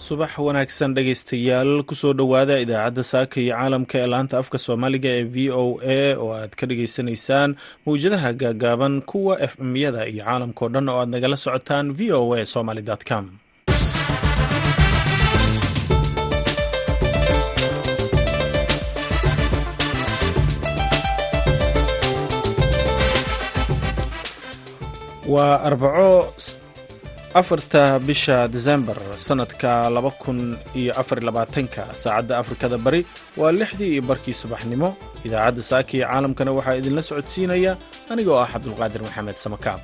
subax wanaagsan dhegaystayaal kusoo dhowaada idaacadda saaka iyo caalamka ee laanta afka soomaaliga ee v o a oo aad ka dhagaysanaysaan mawjadaha gaagaaban kuwa f m-yada iyo caalamkao dhan oo aad nagala socotaan v o a somaly com waa arbaco afarta bisha desembar sanadka laba kun iyo afar labaatanka saacadda afrikada bari waa lixdii iyo barkii subaxnimo idaacadda saaka iyo caalamkana waxaa idinla socodsiinaya anigoo ah cabdulqaadir maxamed samakaab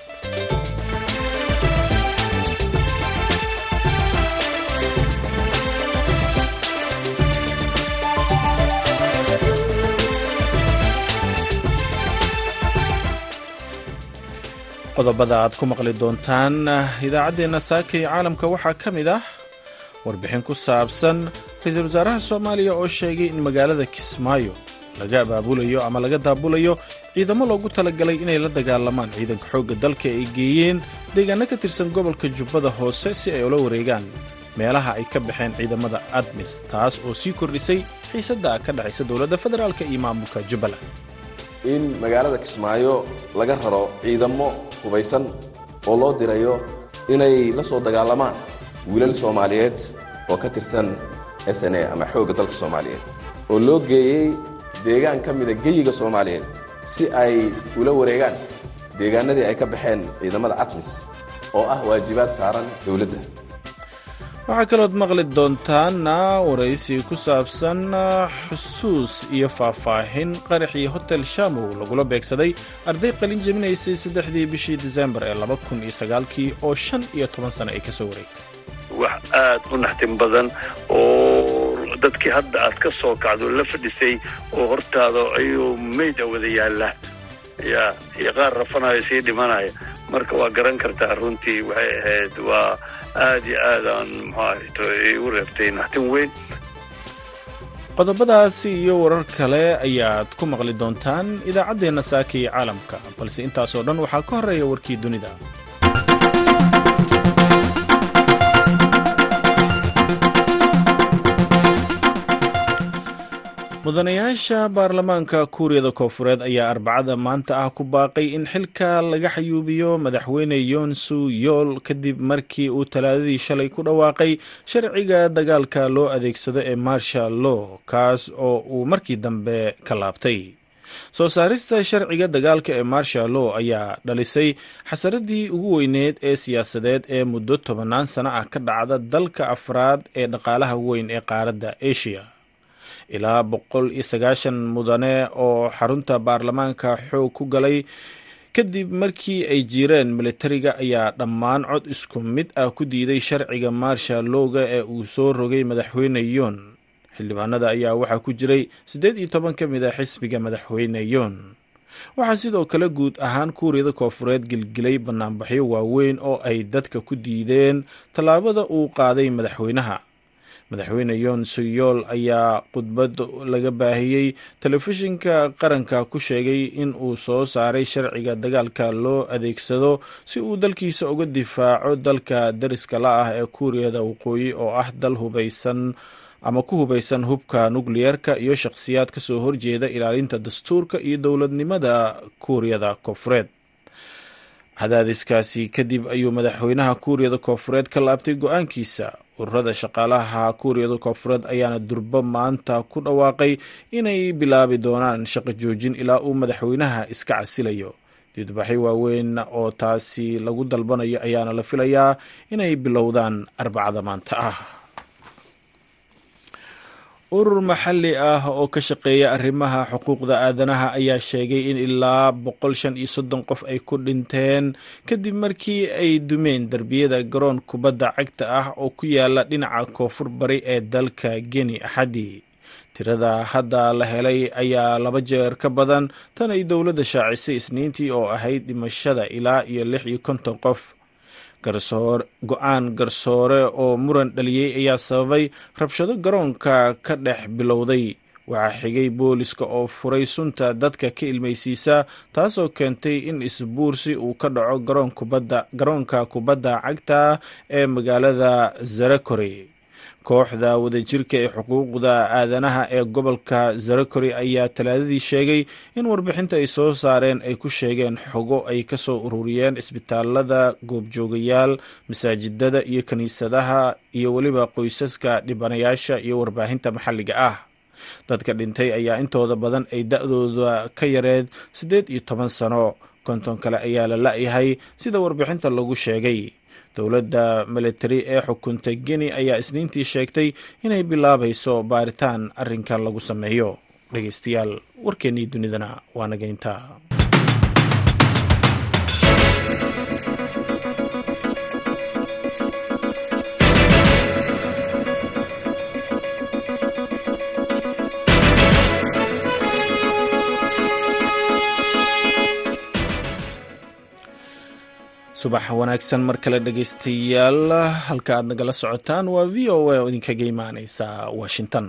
qodobada aad ku maqli doontaan idaacaddeenna saaka iyo caalamka waxaa ka mid ah warbixin ku saabsan ra-iisul wasaaraha soomaaliya oo sheegay in magaalada kismaayo laga abaabulayo ama laga daabulayo ciidamo loogu talagalay inay la dagaalamaan ciidanka xoogga dalka ay geeyeen deegaano ka tirsan gobolka jubbada hoose si ay ula wareegaan meelaha ay ka baxeen ciidamada admis taas oo sii kordhisay xiisadda ka dhexaysa dowladda federaalk iyo maamulka jubbaland in magaalada kismaayo laga raro ciidamo hubaysan oo loo dirayo inay la soo dagaalamaan wiilal soomaaliyeed oo ka tirsan s n a ama xoogga dalka soomaaliyeed oo loo geeyey deegaan ka mida geyiga soomaaliyeed si ay ula wareegaan deegaanadii ay ka baxeen ciidamada catmis oo ah waajibaad saaran dowladda waxaa kalood maqli doontaana waraysi ku saabsan xusuus iyo faahfaahin qaraxii hotel shamow lagula beegsaday arday qalin jebinaysay saddexdii bishii disembar ee laba kun iyo sagaalkii oo shan iyo toban sano ay ka soo wareegtay wax aad u naxtin badan oo dadkii hadda aad ka soo kacdo la fadhisay oo hortaada ayuu mayd a wada yaalla ya iyo qaar rafanayo sii dhimanaya marka waa garan kartaa runtii waxay ahayd waa aad iyo aadaan muxuahayto igu reebtay naxtin weyn qodobadaasi iyo warar kale ayaad ku maqli doontaan idaacaddeenna saaka iyo caalamka balse intaasoo dhan waxaa ka horreeya warkii dunida mudanayaasha baarlamaanka kuuriyada koofureed ayaa arbacada maanta ah ku baaqay in xilka laga xayuubiyo madaxweyne yoonsu yool kadib markii uu talaadadii shalay ku dhawaaqay sharciga dagaalka loo adeegsado ee marshal law kaas oo uu markii dambe ka laabtay soo saarista sharciga dagaalka ee marshal law ayaa dhalisay xasaradii ugu weyneed ee siyaasadeed ee muddo tobannaan sano ah ka dhacda dalka afraad ee dhaqaalaha weyn ee qaaradda asia ilaa boqol iyo sagaashan mudane oo xarunta baarlamaanka xoog ku galay kadib markii ay jireen militariga ayaa dhammaan cod isku mid ah ku diiday sharciga marshal lowga ee uu soo rogay madaxweyne yoon xildhibaanada ayaa waxaa ku jiray siddeed iyo toban ka mid a xisbiga madaxweyne yoon waxaa sidoo kale guud ahaan kuuriyada koofureed gelgelay banaanbaxyo waaweyn oo ay dadka ku diideen tallaabada uu qaaday madaxweynaha madaxweyne yoon suyool ayaa khudbad laga baahiyey telefishinka qaranka ku sheegay in uu soo saaray sharciga dagaalka loo adeegsado si uu dalkiisa uga difaaco dalka dariska la ah ee kuuriyada waqooyi oo ah dal hubaysan ama ku hubaysan hubka nukliyeerka iyo shakhsiyaad ka soo horjeeda ilaalinta dastuurka iyo dowladnimada kuuriyada koofureed cadaadiskaasi kadib ayuu madaxweynaha kuuriyada koofureed ka laabtay go-aankiisa ururada shaqaalaha kuuriyada koofureed ayaana durbo maanta ku dhawaaqay inay bilaabi doonaan shaqo joojin ilaa uu madaxweynaha iska casilayo diidbaxyo waaweyn oo taasi lagu dalbanayo ayaana la filayaa inay bilowdaan arbacada maanta ah urur maxalli ah oo ka shaqeeya arrimaha xuquuqda aadanaha ayaa sheegay in ilaa boqol shan iyo soddon qof ay ku dhinteen kadib markii ay dumeen derbiyada garoon kubadda cagta ah oo ku yaala dhinaca koonfur bari ee dalka geni axadii tirada hadda la helay ayaa laba jeer ka badan tan ay dowladda shaacisay isniintii oo ahayd dhimashada ilaa iyo lix iyo konton qof go-aan garsoore oo muran dhaliyey ayaa sababay rabshado garoonka ka dhex bilowday waxaa xigay booliska oo furay sunta dadka ka ilmaysiisa taasoo keentay in isbuursi uu ka dhaco garoonka kubadda cagta ee magaalada zarakore kooxda wadajirka ee xuquuqda aadanaha ee gobolka zarakori ayaa talaadadii sheegay in warbixinta ay soo saareen ay ku sheegeen xogo ay ka soo ururiyeen isbitaalada goobjoogayaal masaajidada iyo kiniisadaha iyo weliba qoysaska dhibanayaasha iyo warbaahinta maxalliga ah dadka dhintay ayaa intooda badan ay da-dooda ka yareed siddeed iyo toban sano konton kale ayaa la la-yahay sida warbixinta lagu sheegay dowladda militari ee xukuntay geni ayaa isniintii sheegtay inay bilaabayso baaritaan arrinkan lagu sameeyo dhegeystayaal warkeennii dunidana waa nageynta subax wanaagsan mar kale dhegeystayaal halka aad nagala socotaan waa v o a oo idinkaga imaaneysa washington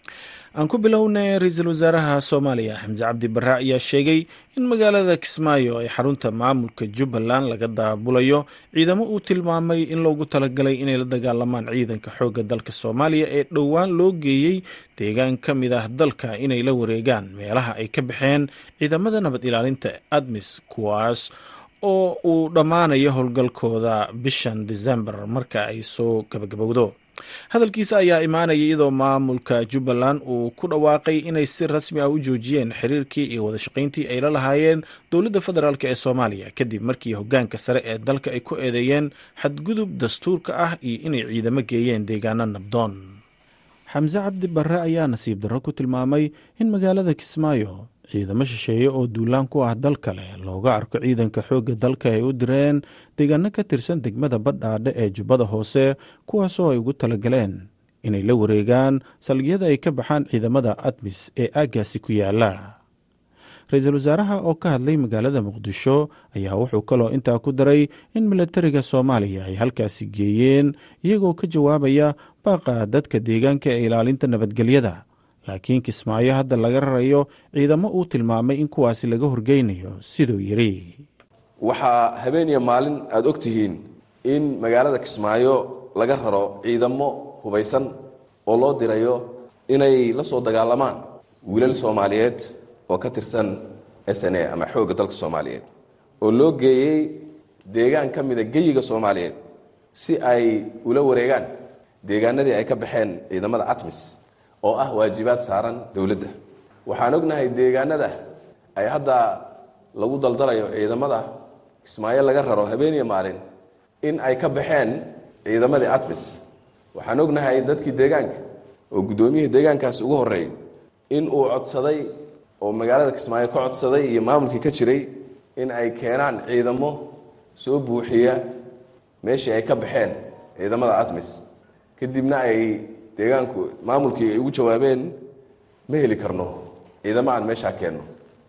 aan ku bilownay ra-iisul wasaaraha soomaaliya xamse cabdi bare ayaa sheegay in magaalada kismaayo ee xarunta maamulka jubbaland laga daabulayo ciidamo uu tilmaamay in loogu talagalay inay la dagaalamaan ciidanka xoogga dalka soomaaliya ee dhowaan loo geeyey deegaan ka mid ah dalka inay la wareegaan meelaha ay ka baxeen ciidamada nabad ilaalinta admis kuwaas oo uu dhammaanayo howlgalkooda bishan desembar marka ay soo gabagabowdo hadalkiisa ayaa imaanaya iyadoo maamulka jubbaland uu ku dhawaaqay inay si rasmi ah u joojiyeen xiriirkii iyo wadashaqayntii ay la lahaayeen dowladda federaalk ee soomaaliya kadib markii hoggaanka sare ee dalka ay ku eedeeyeen xadgudub dastuurka ah iyo inay ciidamo geeyeen deegaano nabdoon xamse cabdi barre ayaa nasiib darro ku tilmaamay in magaalada kismaayo ciidamo shisheeye oo duulaan ku ah dal kale looga arko ciidanka xoogga dalka ay u direen deegaano ka tirsan degmada badhaadhe ee jubbada hoose kuwaasoo ay ugu talagaleen inay la wareegaan salgyada ay ka baxaan ciidamada admis ee aaggaasi ku yaala ra-iisul wasaaraha oo ka hadlay magaalada muqdisho ayaa wuxuu kaloo intaa ku daray in milatariga soomaaliya ay halkaasi geeyeen iyagoo ka jawaabaya baaqa dadka deegaanka ee ilaalinta nabadgelyada laakiin kismaayo hadda laga rarayo ciidamo uu tilmaamay in kuwaasi laga horgeynayo siduu yidhi waxaa habeeniya maalin aada og tihiin in magaalada kismaayo laga raro ciidamo hubaysan oo loo dirayo inay la soo dagaalamaan wiilal soomaaliyeed oo ka tirsan s n a ama xoogga dalka soomaaliyeed oo loo geeyey deegaan ka mida geyiga soomaaliyeed si ay ula wareegaan deegaanadii ay ka baxeen ciidamada atmis oo ah waajibaad saaran dowladda waxaan ognahay deegaanada ay hadda lagu daldalayo ciidamada kismaayo laga raro habeeniya maalin in ay ka baxeen ciidamadii atmis waxaan ognahay dadkii deegaanka oo guddoomiyihii deegaankaasi ugu horreeyay in uu codsaday oo magaalada kismaayo ka codsaday iyo maamulkii ka jiray in ay keenaan ciidamo soo buuxiya meeshii ay ka baxeen ciidamada atmis kadibna ay deegaanku maamulkii ay ugu jawaabeen ma heli karno ciidamo aan meeshaa keenno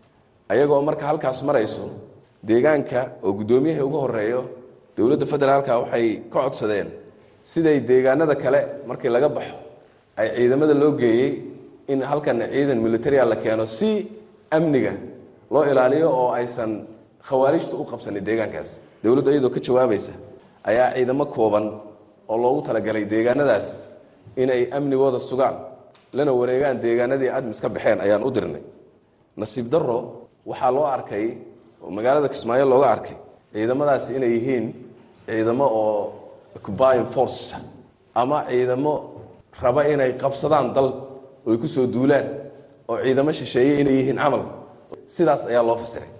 ayagoo marka halkaas marayso deegaanka oo guddoomiyaha ugu horeeyo dowladda federaalka waxay ka codsadeen siday deegaanada kale markii laga baxo ay ciidamada loo geeyey in halkan ciidan militaria la keeno si amniga loo ilaaliyo oo aysan khawaarijta u qabsanin deegaankaas dowladdu iyadoo ka jawaabaysa ayaa ciidamo kooban oo loogu talagalay deegaanadaas inay amnigooda sugaan lana wareegaan deegaanadii admis ka baxeen ayaan u dirnay nasiib darro waxaa loo arkay oo magaalada kismaayo looga arkay ciidamadaasi inay yihiin ciidamo oo occupying force ama ciidamo raba inay qabsadaan dal oy ku soo duulaan oo ciidamo shisheeye inay yihiin camal sidaas ayaa loo fasiray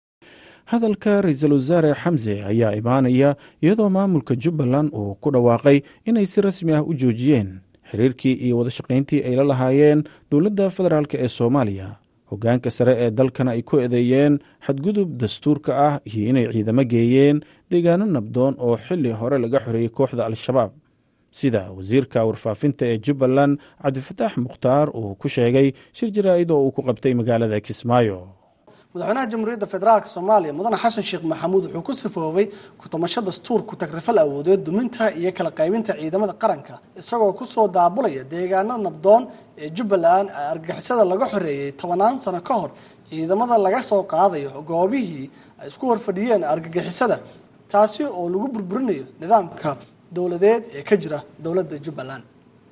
hadalka ra-iisul wasaare xamse ayaa imaanaya iyadoo maamulka jubbaland uu ku dhawaaqay inay si rasmi ah u joojiyeen xiriirkii iyo wadashaqayntii ay la lahaayeen dowladda federaalk ee soomaaliya hoggaanka sare ee dalkana ay ku eedeeyeen xadgudub dastuurka ah iyo inay ciidamo geeyeen deegaano nabdoon oo xili hore laga xoreeyey kooxda al-shabaab sida wasiirka warfaafinta ee jubbaland cabdifataax mukhtaar uu ku sheegay shir jaraa-id oo uu ku qabtay magaalada kismaayo madaxweynaha jamhuuriyadda federaalk soomaaliya mudane xasan sheekh maxamuud wuxuu ku sifoobay ku-tamasho dastuur ku tagrifal awoodeed duminta iyo kala qaybinta ciidamada qaranka isagoo kusoo daabulaya deegaanada nabdoon ee jubbaland argagixisada laga xoreeyey tobanaan sano ka hor ciidamada laga soo qaadayo goobihii ay isku horfadhiyeen argagixisada taasi oo lagu burburinayo nidaamka dowladeed ee ka jira dowladda jubbaland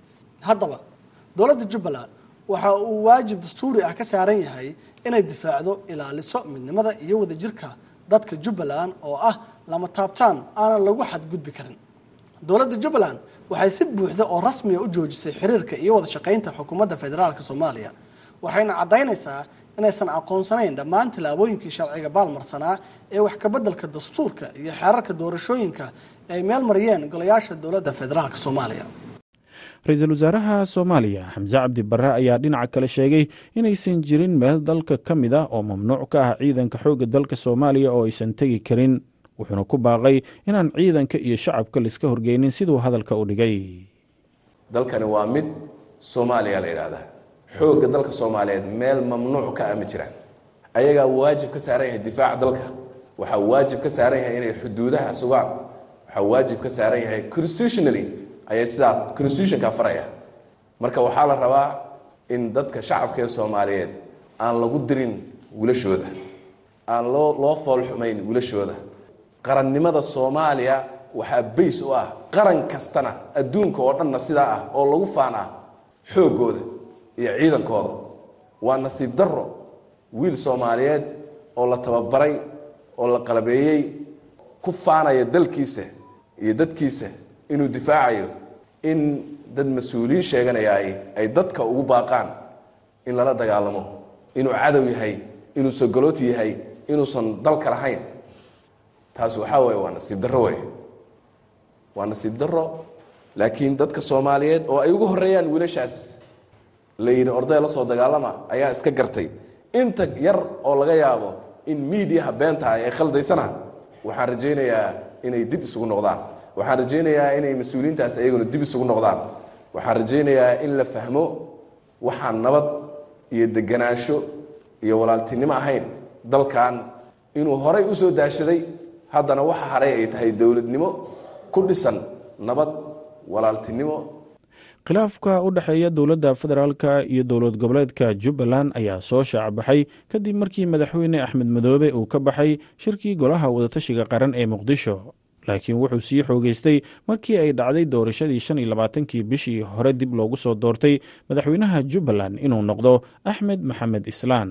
haddaba dowladda jubbaland waxa uu waajib dastuuri ah ka saaran yahay inay difaacdo ilaaliso midnimada iyo wadajirka dadka jubbaland oo ah lama taabtaan aanan lagu xadgudbi karin dowladda jubbaland waxay si buuxda oo rasmiya u joojisay xiriirka iyo wada shaqaynta xukuumadda federaalk soomaaliya waxayna caddaynaysaa inaysan aqoonsanayn dhammaan tillaabooyinkii sharciga baalmarsanaa ee wax kabeddelka dastuurka iyo xeerarka doorashooyinka ay meel mariyeen golayaasha dowladda federaalk soomaaliya ra-iisul wasaaraha soomaaliya xamse cabdi barre ayaa dhinaca kale sheegay inaysan jirin meel dalka ka mid ah oo mamnuuc ka ah ciidanka xoogga dalka soomaaliya oo aysan tegi karin wuxuuna ku baaqay inaan ciidanka iyo shacabka laiska horgeynin siduu hadalka u dhigay dalkani waa mid soomaaliya la yidhaahdaa xoogga dalka soomaaliyeed meel mamnuuc ka ah ma jiraan ayagaa waajib ka saaran yahay difaaca dalka waxaa waajib ka saaran yahay inay xuduudaha sugaan waxaa waajib ka saaran yahay constitutionally ayay sidaas constitutionka faraya marka waxaa la rabaa in dadka shacabka ee soomaaliyeed aan lagu dirin wilashooda aan loo loo foolxumayn wilashooda qarannimada soomaaliya waxaa bays u ah qaran kastana adduunka oo dhanna sidaa ah oo lagu faanaa xooggooda iyo ciidankooda waa nasiib darro wiil soomaaliyeed oo la tababaray oo la qalabeeyey ku faanaya dalkiisa iyo dadkiisa inuu difaacayo in dad mas-uuliyiin sheeganaya ay ay dadka ugu baaqaan in lala dagaalamo inuu cadow yahay inuu sogolooti yahay inuusan dalka lahayn taas waxaa weeye waa nasiib darro wey waa nasiib darro laakiin dadka soomaaliyeed oo ay ugu horreeyaan wiilashaas la yidhi orday la soo dagaalama ayaa iska gartay inta yar oo laga yaabo in miidiyaha beenta ay khaldaysana waxaan rajaynayaa inay dib isugu noqdaan waxaan rajaynayaa inay mas-uuliyiintaas ayaguna dib isugu noqdaan waxaan rajaynayaa in la fahmo waxaan nabad iyo deganaansho iyo walaaltinimo ahayn dalkan inuu horay u soo daashaday haddana waxa haray ay tahay dowladnimo ku dhisan nabad walaaltinimo khilaafka u dhexeeya dowladda federaalka iyo dowlad goboleedka jubbaland ayaa soo shaacbaxay kadib markii madaxweyne axmed madoobe uu ka baxay shirkii golaha wadatashiga qaran ee muqdisho laakiin wuxuu sii xoogeystay markii ay dhacday doorashadii shan iyo labaatankii bishii hore dib loogu soo doortay madaxweynaha jubbaland inuu noqdo axmed maxamed islaan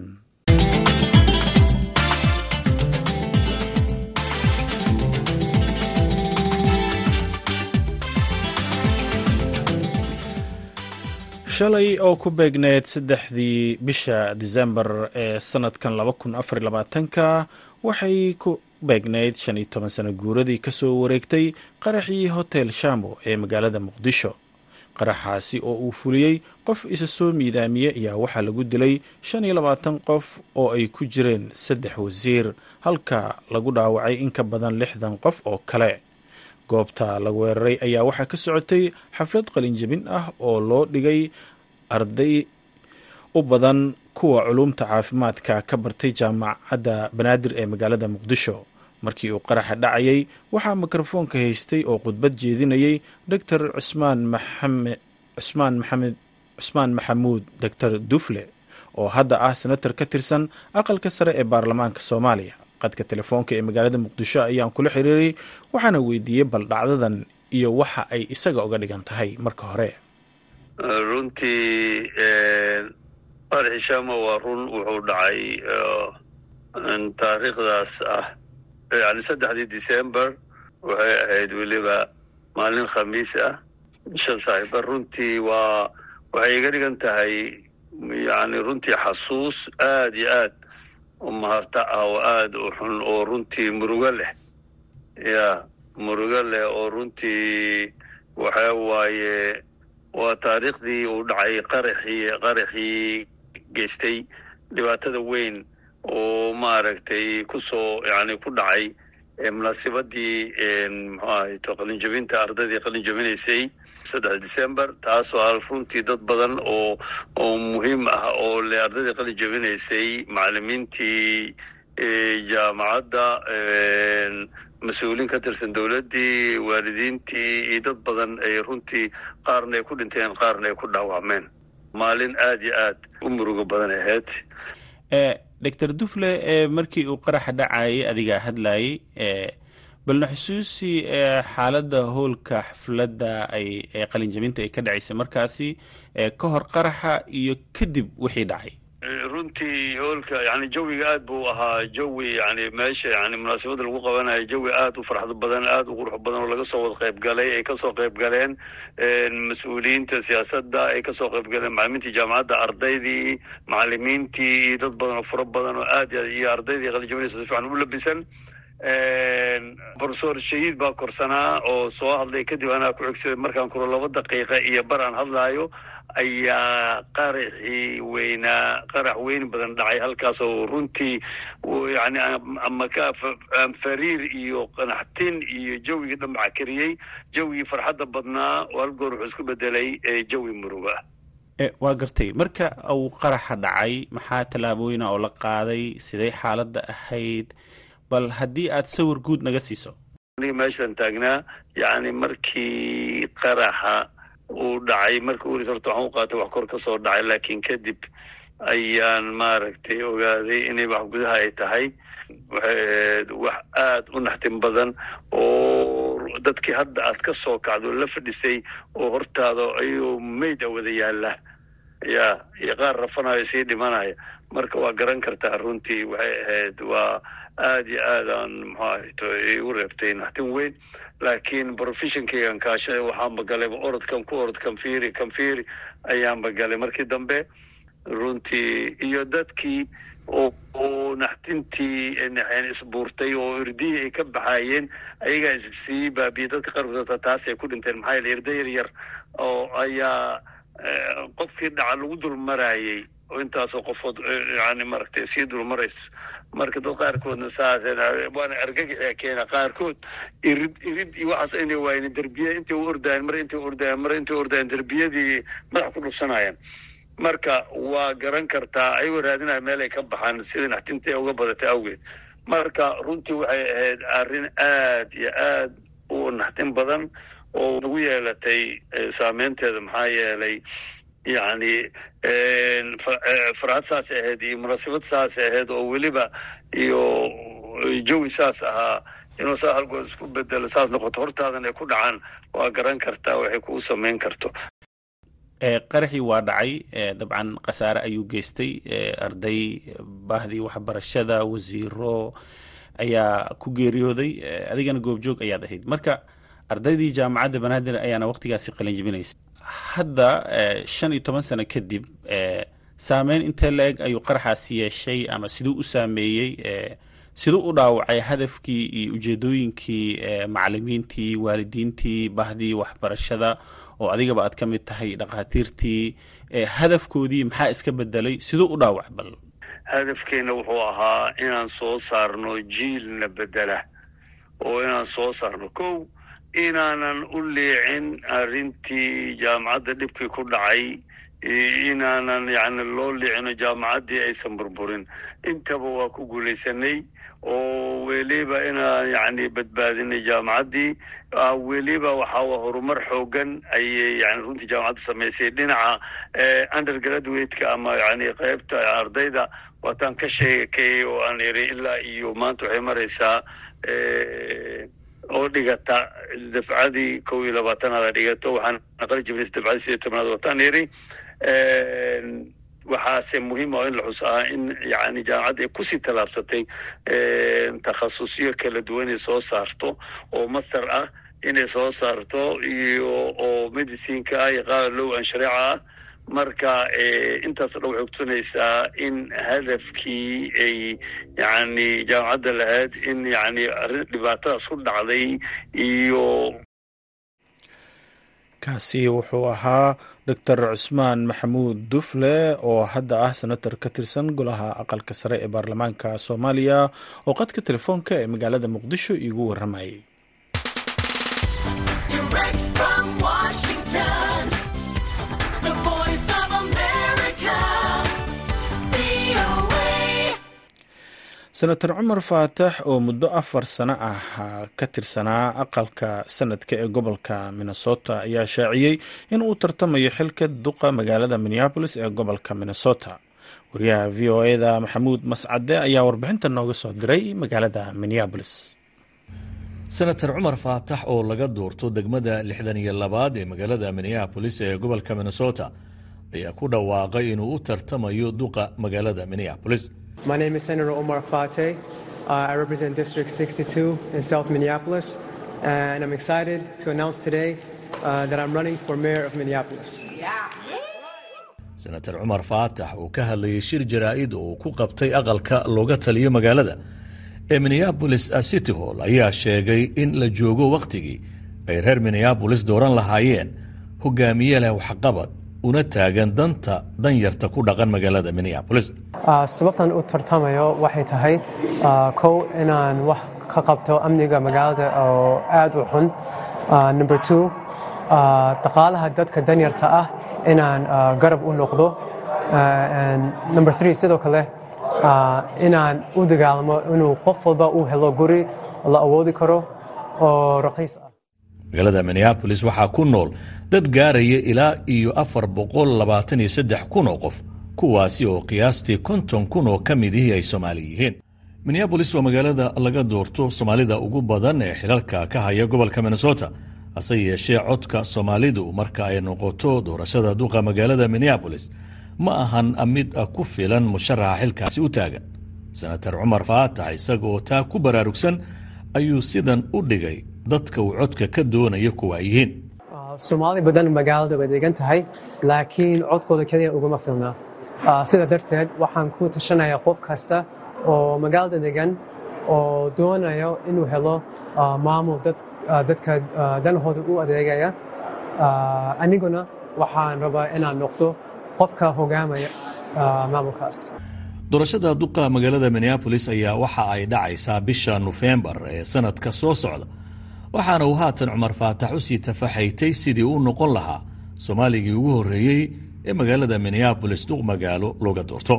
shalay oo ku beegneed saddexdii bisha disembar ee sanadkan laba kun afar labaatanka waxay ku beegneyd shan iyo toban sano guuradii ka soo wareegtay qaraxii hotel shambo ee magaalada muqdisho qaraxaasi oo uu fuliyey qof isa soo miidaamiye ayaa waxaa lagu dilay shan iyo labaatan qof oo ay ku jireen saddex wasiir halka lagu dhaawacay in ka badan lixdan qof oo kale goobta la weeraray ayaa waxaa ka socotay xaflad qalinjabin ah oo loo dhigay arday u badan kuwa culumta caafimaadka ka bartay jaamacadda banaadir ee magaalada muqdisho markii uu qaraxa dhacayay waxaa mikrofoonka haystay oo khudbad jeedinayay doctor cusmaan maxamed cusmaan maxamed cusmaan maxamuud doctor dufle oo hadda ah senator ka tirsan aqalka sare ee baarlamaanka soomaaliya qadka telefoonka ee magaalada muqdisho ayaan kula xiriiray waxaana weydiiyey bal dhacdadan iyo waxa ay isaga uga dhigan tahay marka hore runtii qaraxi shama waa run wuxuu dhacay taariikhdaas ah yani saddexdii december waxay ahayd weliba maalin khamiis ah shan saaxiiba runtii waa waxay iga dhigan tahay yani runtii xasuus aad iyo aad u maharta ah oo aad u xun oo runtii murugo leh ya murugo leh oo runtii waxa waaye waa taariikhdii uu dhacay qaraxii qaraxii geystay dhibaatada weyn oo maaragtay kusoo yani ku dhacay munaasibadii mxu ahayto qalinjabinta ardaydii qalinjabinaysay saddex december taasoo ah runtii dad badan oo oo muhiim ah oo le ardaydii qalinjabinaysay macalimiintii jaamacadda mas-uuliin ka tirsan dowladdii waalidiintii iyo dad badan ay runtii qaarna ay ku dhinteen qaarna ay ku dhaawacmeen maalin aad iyo aad u murugo badan ahayd doctor dufle markii uu qaraxa dhacayay adigaa hadlayay balna xusuusi xaaladda howlka xafladda ay qalinjabinta ay ka dhacaysay markaasi ka hor qaraxa iyo kadib wixii dhacay runtii hoolka yani jawiga aad buu ahaa jawi yani meesha yani munaasabadda lagu qabanayo jawi aad u farxad badan aad u qurux badan oo laga soo wada qayb galay ay kasoo qayb galeen mas-uuliyiinta siyaasadda ay kasoo qayb galeen macalimiintii jaamacadda ardaydii macalimiintii iyo dad badan oo fara badan oo aad iyo ardaydii qalinjabinaysa si fiican u labisan profesor shahiid baa korsanaa oo soo hadlay kadib anaa ku xigsaday markaan kuro laba daqiiqa iyo bar aan hadlaayo ayaa qaraxii weynaa qarax weyn badan dhacay halkaas oo runtii yani ama fariir iyo qanaxtin iyo jawigii dhambaca kariyey jawigii farxadda badnaa oo hal goor wuxuu isku bedelay jawi muruga waa gartay marka uu qaraxa dhacay maxaa tallaabooyina oo la qaaday siday xaaladda ahayd bal haddii aad sawir guud naga siiso aniga meeshaan taagnaa yani markii qaraxa uu dhacay markii uris horta waxaan u qaatay wax kor ka soo dhacay laakiin kadib ayaan maaragtay ogaaday inay wax gudaha ay tahay waxay ahayd wax aad u naxtin badan oo dadkii hadda aad ka soo kacdo la fadhisay oo hortaada ayuu mayd a wada yaalla ya iyo qaar rafanayo sii dhimanaya marka waa garan kartaa runtii waxay ahayd waa aad iyo aadaan muxuu ahayto igu reebtay naxtin weyn laakiin professionkaygan kaashaday waxaanba galayba orodkan ku orod kanfiri kanfiri ayaanba galay markii dambe runtii iyo dadkii oo naxtintii isbuurtay oo irdihii ay ka baxaayeen ayagaa issii baabiyey dadka qaarkood taas ay ku dhinteen maxaa yaele irda yar yar oo ayaa qofkii dhaca lagu dul maraayey oo intaasoo qofood yani maaragtay sii dul marayso marka dad qaarkoodna saas waana argagaxia keena qaarkood irid irid iyo waxaas inay waayeen derbiya intay u ordayan mar intay ordayan mar intay ordayan derbiyadii madax ku dhubsanayaan marka waa garan kartaa ayagoo raadinaya meel ay ka baxaan sida naxtinta ee uga badatay awgeed marka runtii waxay ahayd arrin aad iyo aad u naxtin badan oo nagu yeelatay saameynteeda maxaa yeelay yani farxad saas ahayd iyo munaasabad saas ahayd oo weliba iyo jawi saas ahaa inuu saa halgood isku bedelo saas noqoto hortaadan ay ku dhacaan waa garan kartaa waxay kuu samayn karto qaraxii waa dhacay dabcan khasaare ayuu geystay arday baahdii waxbarashada wasiiro ayaa ku geeriyooday adigana goobjoog ayaad ahayd marka ardaydii jaamacadda banaadir ayaana waqtigaasi qalinjibinaysa hadda shan iyo toban sano kadib saameyn intee la eg ayuu qaraxaasi yeeshay ama siduu u saameeyey siduu u dhaawacay hadafkii iyo ujeedooyinkii macalimiintii waalidiintii bahdii waxbarashada oo adigaba aad ka mid tahay dhakhaatiirtii hadafkoodii maxaa iska bedelay siduu u dhaawac bal hadafkeena wuxuu ahaa inaan soo saarno jiilna bedela oo inaan soo saarno kow inaanan u liicin arrintii jaamacadda dhibkii ku dhacay inaanan yani loo liicino jaamacaddii aysan burburin intaba waa ku guulaysanay oo weliba inaan yani badbaadinay jaamacaddii weliba waxaa horumar xoogan ayay yani runtii jaamacadda samaysay dhinaca undergraduate-ka ama yani qaybta ardayda waataan ka sheekayay oo aan iri ilaa iyo maanta waxay maraysaa oo dhigata dafcadii kow iyo labaatanaada dhigato waxaan aqali jibnays dafcadii sideed tobnaad wataan iri waxaase muhiim oo in la xus ah in yani jaamacadda ay kusii tallaabsatay takhasusyo kala duwan ay soo saarto oo masar ah inay soo saarto iyo oo medicineka ah iyo qaar low an shareeca ah marka intaasoo dhan waxay kutusinaysaa in hadafkii ay yani jaamacadda lahayd in yani dhibaatadaas ku dhacday iyo kaasi wuxuu ahaa doctor cusmaan maxamuud dufle oo hadda ah senator ka tirsan golaha aqalka sare ee baarlamaanka soomaaliya oo qadka telefoonka ee magaalada muqdisho iigu warramayay senator cumar faatax oo muddo afar sano ah ka tirsanaa aqalka sanadka ee gobolka minnesota ayaa shaaciyey in uu tartamayo xilka duqa magaalada minneabolis ee gobolka minnesota wariyaha v o eda maxamuud mascade ayaa warbixinta nooga soo diray magaalada minneabolis senator cumar faatax oo laga doorto degmada lixdan iyo labaad ee magaalada minneabolis ee gobolka minnesota ayaa ku dhawaaqay inuu u tartamayo duqa magaalada minneabolis My name is Senator Omar Fateh. Uh, I represent District 62 in South Minneapolis, and I'm excited to announce today uh, that I'm running for mayor of Minneapolis. senator cumar faatax oo ka hadlayay shir jaraa'id oo uu ku qabtay aqalka looga taliyo magaalada ee minneabolis city hall ayaa sheegay in la joogo wakhtigii ay reer minneabolis dooran lahaayeen hogaamiye leh waxqabad una taagan danta danyarta ku dhaqan magaalada minneabolis Uh, sababtan u tartamayo waxay tahay uh, kow inaan wax ka qabto amniga magaalada oo aad u xun Uh, number two uh, dhaqaalaha dadka danyarta ah inaan uh, garab u noqdo Uh, and number three sidoo kale uh, inaan u dagaalamo inuu qof walba uu helo guri la awoodi karo oo raqiis ah magaalada minneabolis waxaa ku nool dad gaaraya ilaa iyo afar boqol labaatan iyo saddex kun oo qof kuwaasi oo qiyaastii konton kun oo ka midihii ay soomaali yihiin minneabolis waa magaalada laga doorto soomaalida ugu badan ee xilalka ka haya gobolka minnesota hase yeeshee codka soomaalidu marka ay noqoto doorashada duqa magaalada minneabolis ma ahan mid ku filan musharaxa xilkaasi u taagan senator cumar faatax isaga oo taa ku baraarugsan ayuu sidan u dhigay dadka uu codka ka doonayo kuwa ay yihiin Uh, Soomaali badan magaalada way degan tahay laakiin codkooda keliya uguma filna Uh, sida darteed waxaan ku tashanayaa qof kasta oo magaalada degan oo doonayo inuu helo uh, maamul dad, uh, dadka uh, danahooda u adeegaya Uh, aniguna waxaan rabaa inaan noqdo qofka hogaamaya uh, maamulkaas doorashada duqa magaalada minneabolis ayaa waxa ay dhacaysaa bisha nofembar ee sanadka soo socda waxaana uu haatan cumar faatax u sii tafaxaytay sidii uu noqon lahaa soomaaligii ugu horreeyey ee magaalada minneabolis duq magaalo looga doorto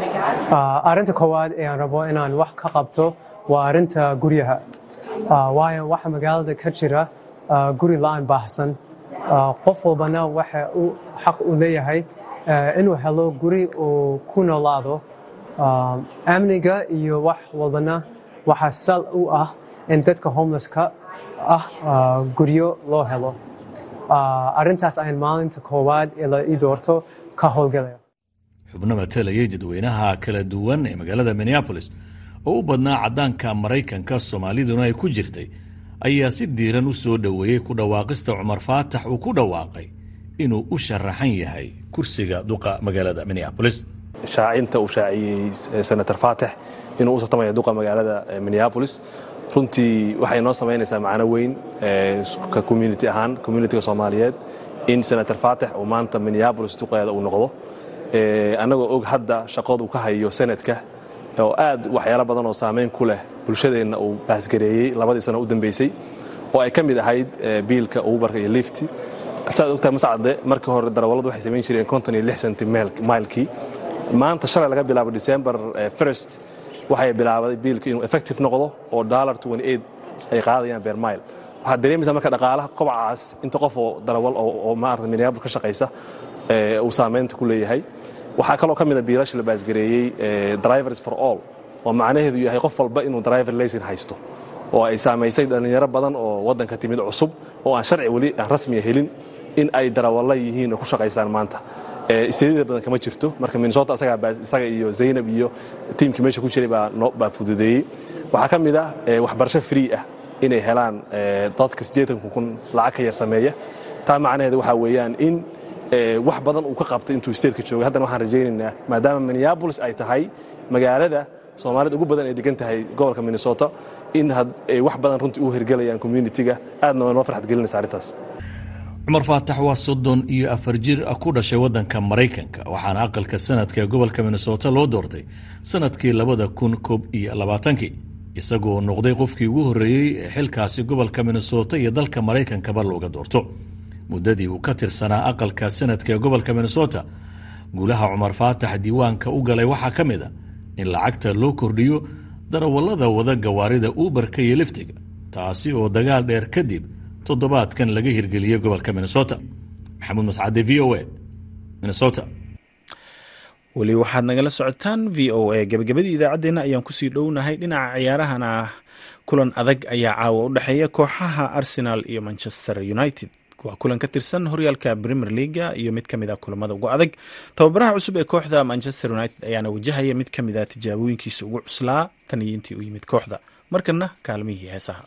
Uh, arrinta koowaad ee aan rabo inaan wax ka qabto waa arrinta guryaha Uh, waayo waxa magaalada ka jira uh, guri la'aan baahsan Uh, qof walbana waxa uu xaq u leeyahay uh, inuu helo guri uu ku noolaado Uh, amniga iyo wax walbana waxaa sal u ah in dadka homelesska ah uh, guryo loo helo Uh, arrintaas ayaan maalinta koowaad ee la ii doorto ka howlgalaya xubno matalayay dadweynaha kala duwan ee magaalada minneabolis oo u badnaa caddaanka maraykanka soomaaliduna ay ku jirtay ayaa si diiran u soo dhoweeyey ku dhawaaqista cumar faatax uu ku dhawaaqay inuu u sharaxan yahay kursiga duqa magaalada minneabolis shaacinta uu shaaciyey senator faatax inuu u tartamaya duqa magaalada minneabolis runtii waxay noo samaynaysaa macno weyn ka community ahaan communitiga soomaaliyeed in senator faatax uu maanta minneabolis duqeeda uu noqdo annagoo og hadda shaqadu ka hayo senadka oo aad waxyaalo badan oo saamayn ku leh bulshadeenna uu baasgareeyey labadii sano u dambeysay oo ay ka mid ahayd biilka ubarka iyo lifti saad ogtahay mascade markii hore darawalladu waxay samayn jireen konton iyo lix centi mailkii maanta shalay laga bilaabo december first waxay bilaabday biilku inuu effective noqdo oo dollar ay qaadayaan beer mile waxaad dareemaysaa marka dhaqaalaha kobacaas inta qof oo darawal oo maarata minneapolis ka shaqaysa uu saamaynta ku leeyahay waxaa kaloo ka mid a biilasha la baasgareeyey drivers for all oo macnaheedu yahay qof walba inuu driver laysin haysto oo ay saamaysay dhallinyaro badan oo waddanka timid cusub oo aan sharci weli aan rasmiya helin in ay darawalla yihiin oo ku shaqaysaan maanta isteedida badan kama jirto marka minnesota isaga iyo zaynab iyo tiimkii meesha ku jiray baa fududeeyey waxaa ka mid ah waxbarasho free ah inay helaan dadka siddeetanku kun lacag ka yar sameeya taa macnaheedu waxaa weeyaan in wax badan uu ka qabtay intuu statetka joogay haddana waxaan rajaynaynaa maadaama minneabolis ay tahay magaalada soomaalida ugu badan ay degan tahay gobolka minnesota in wax badan runtii u hirgelayaan communitiga aadna waa noo farxad gelinaysa arrintaas cumar faatax waa soddon iyo afar jir ku dhashay waddanka maraykanka waxaana aqalka sanadka ee gobolka minnesota loo doortay sanadkii labada kun koob iyo labaatankii isagoo noqday qofkii ugu horreeyey ee xilkaasi gobolka minnesota iyo dalka maraykankaba looga doorto muddadii uu ka tirsanaa aqalka sanadka ee gobolka minnesota guulaha cumar faatax diiwaanka u galay waxaa ka mid a in lacagta loo kordhiyo darawallada wada gawaarida uubarka iyo liftiga taasi oo dagaal dheer kadib toddobaadkan laga hirgeliyey gobolka minnesota maxamuud mascade v o a minnesota weli waxaad nagala socotaan v o a gabagabadii idaacaddeenna ayaan kusii dhownahay dhinaca ciyaarahana kulan adag ayaa caawa u dhexeeya kooxaha arsenal iyo manchester united waa kulan ka tirsan horyaalka premier leaga iyo mid ka mid a kulamada ugu adag tababaraha cusub ee kooxda manchester united ayaana wajahaya mid ka mid a tijaabooyinkiisa ugu cuslaa tan iyo intii u yimid kooxda markana kaalmihii heesaha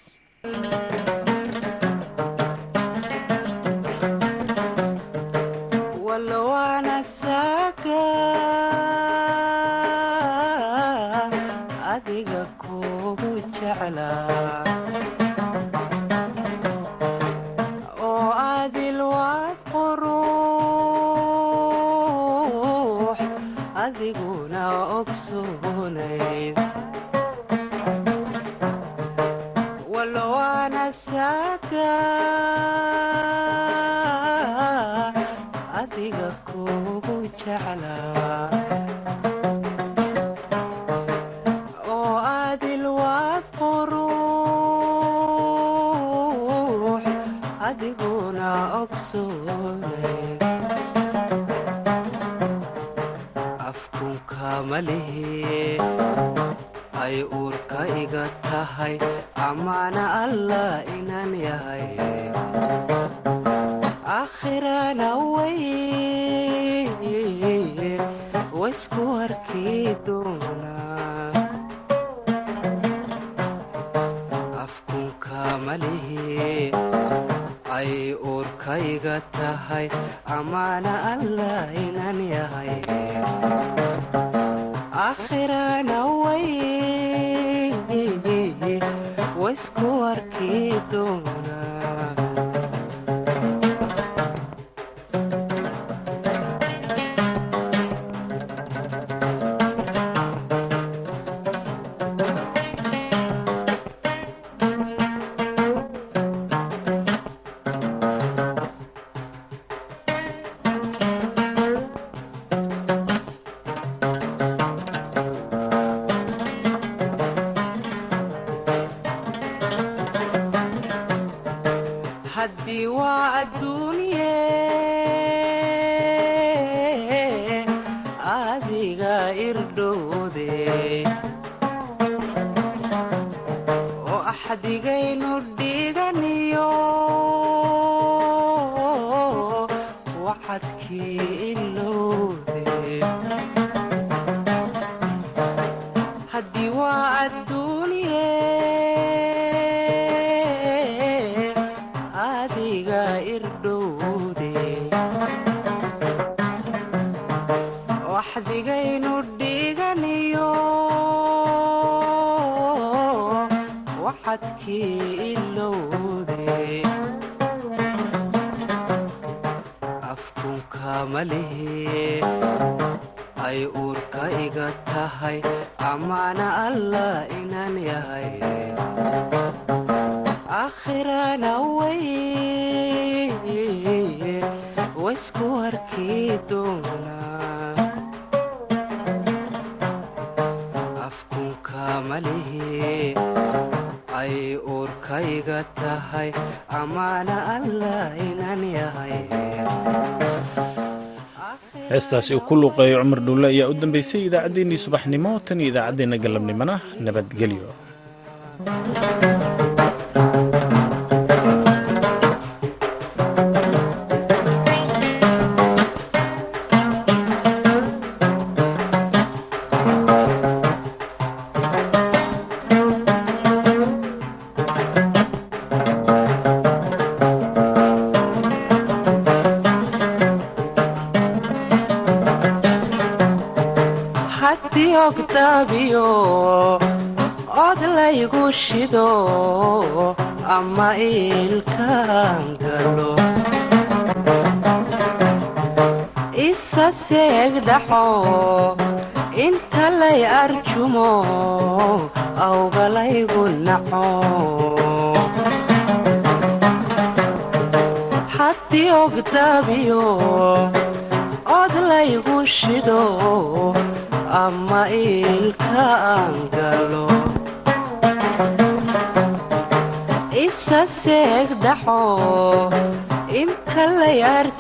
ay uurka iga tahay amaana allah inaan yahay aakhirana way waysku arki doonaa afkunka malihi ay uurka iga tahay amaana allah inaan yahay aakhirana way waysku arki doonaa haddii waa adduunye adiga irdhowde oo axdigaynu dhiganiyo wacadkii ilowde haddii waa adduunye adiga irdhowde waxdigaynu dhiganiyo waxadkii ilowde afkunka malihi ay uurka iga tahay amaana allah inaan yahay aakhirana way waysku arki doonaa afkunka malihi ay uurka iga tahay amaana allah inaan yahay heestaasi uu ku luuqeeyo cumar dhuulle ayaa u dambeysay idaacaddeenii subaxnimo tan iyo idaacaddeenna galabnimona nabadgelyo haddii ogdaabiyo od laygu shido ama iilkaan galo isa seegdhaxo inta lay arjumo awgalaygu naco haddii ogdaabiyo od laygu shido ama iilkaan galo isa seegdhaxo inta lay